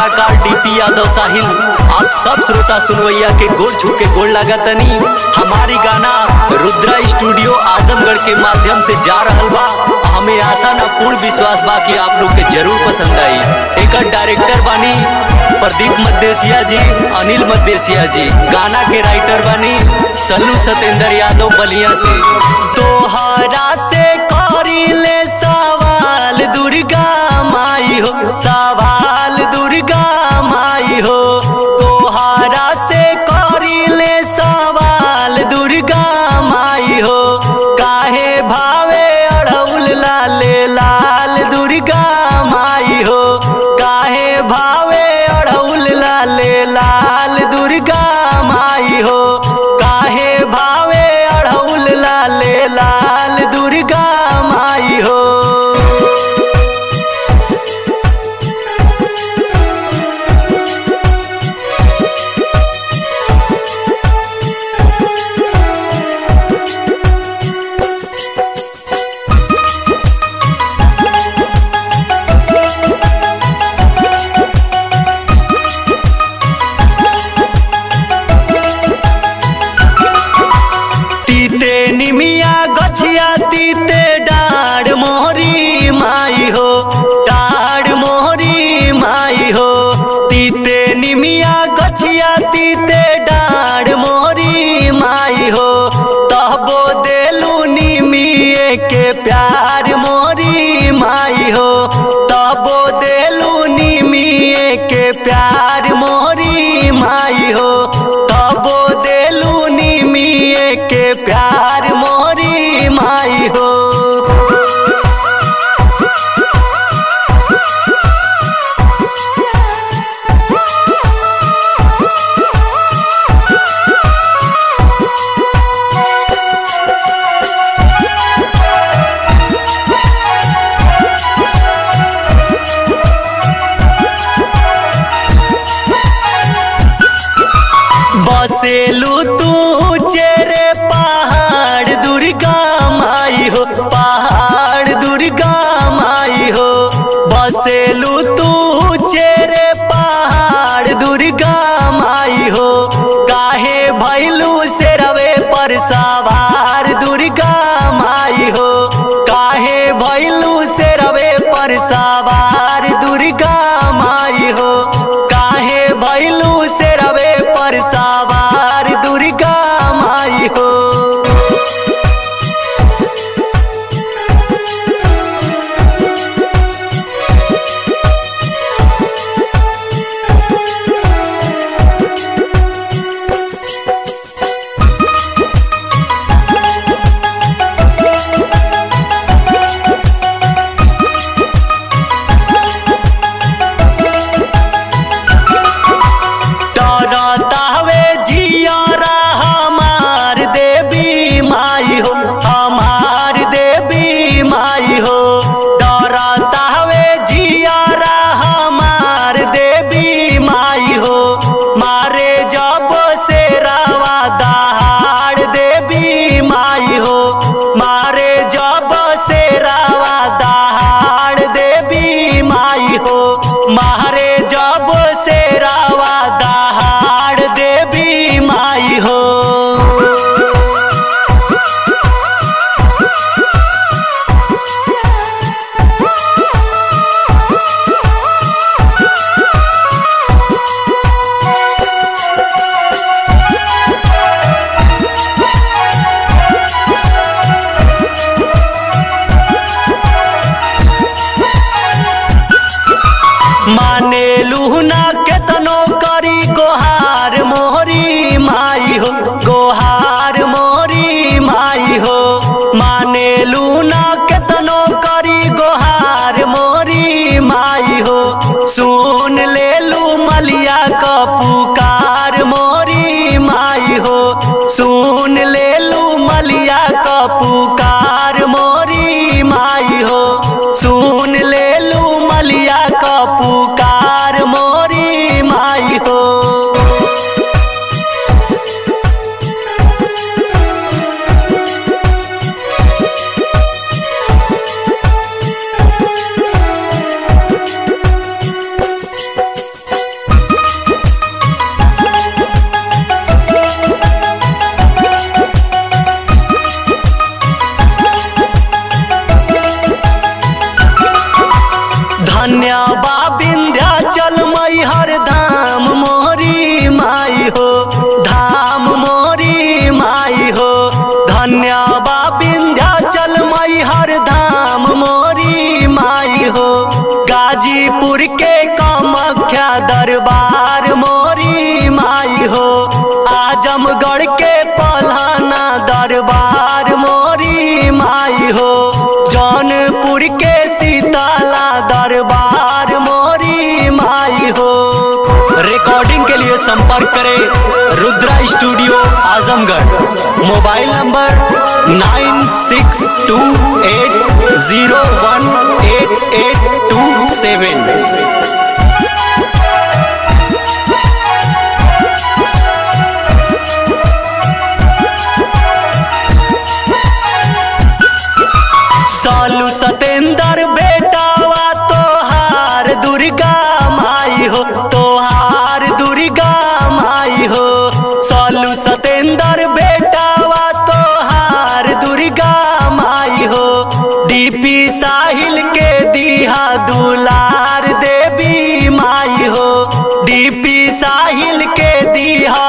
कलाकार डीपी यादव साहिल आप सब श्रोता सुनवैया के गोड़ छू के गोड़ लागतनी हमारी गाना रुद्रा स्टूडियो आजमगढ़ के माध्यम से जा रहल बा हमें आशा ना पूर्ण विश्वास बा कि आप लोग के जरूर पसंद आई एक डायरेक्टर बानी प्रदीप मद्देसिया जी अनिल मद्देसिया जी गाना के राइटर बानी सल्लू सतेंद्र यादव बलिया से तोहरा से करी ले सवाल दुर्गा माई हो सवाल दुर्गा माई हो तोहरा से करी ले सवाल दुर्गा माई हो काहे भावे अड़ौल लाले लाल दुर्गा माई हो काहे भावे अड़ौल लाले लाल दुर्गा माई हो काहे भावे अड़ौल लाले लाल दुर्गा माई हो तीते निमिया गछिया तीते डाढ़ मोहरी माई हो डाढ़ मोहरी माई हो तीते निमिया गछिया तीते डाढ़ मोहरी माई हो तहबो देलू निमिए के प्यार मोरी माई हो तबो देलू निमिए के प्यार मोरी माई हो तबो देलू निमिए के प्यार मोरी माई हो बसेलू तू चेरे पहाड़ दुर्गा माई हो पहाड़ दुर्गा माई हो बसेलू तू चेरे पहाड़ दुर्गा माई हो काहे भैलू से रवे पर सवार दुर्गा माई हो काहे भैलू से रवे पर सवार दुर्गा माई हो काहे भैलू से रवे पर सवार दुर्गा माई हो डरतावे जियारा हमार देवी माई हो हमार देवी माई हो डरतावे जियारा हमार देवी माई हो मारे जब से रवा दहाड़ देवी माई हो मारे जब से रवा दहाड़ देवी माई हो मारे जब से रवा दहाड़ देवी माई हो माने लुहना केतनो करी गोहार मोहरी माई हो गोहार मोहरी माई हो माने लुना केतनो करी गोहार मोरी माई हो सुन ले लू मलिया क पुकार मोरी माई हो सुन ले लू मलिया क पुकार मोरी माई हो सुन ले लू मलिया क पुकार मोरी माई हो धन्य बा विंध्याचल मैहर धाम मोरी माई हो धाम मोरी माई हो धन्य बा विंध्याचल मैहर धाम मोरी माई हो गाजीपुर के कामाख्या दरबार मोरी माई हो आजमगढ़ के पलाना दरबार मोरी माई हो जौनपुर के सीताला दरबार मोरी माई हो रिकॉर्डिंग के लिए संपर्क करें Rudra studio Azamgarh mobile number nine six two eight zero one eight eight two seven सालू सतेंद्र बेटावा तोहार दुर्गा माई हो तोहार दुर्गा माई हो सालू सतेंद्र बेटावा तोहार दुर्गा माई हो डीपी साहिल के दिहा दुलार देवी माई हो डीपी साहिल के दिहा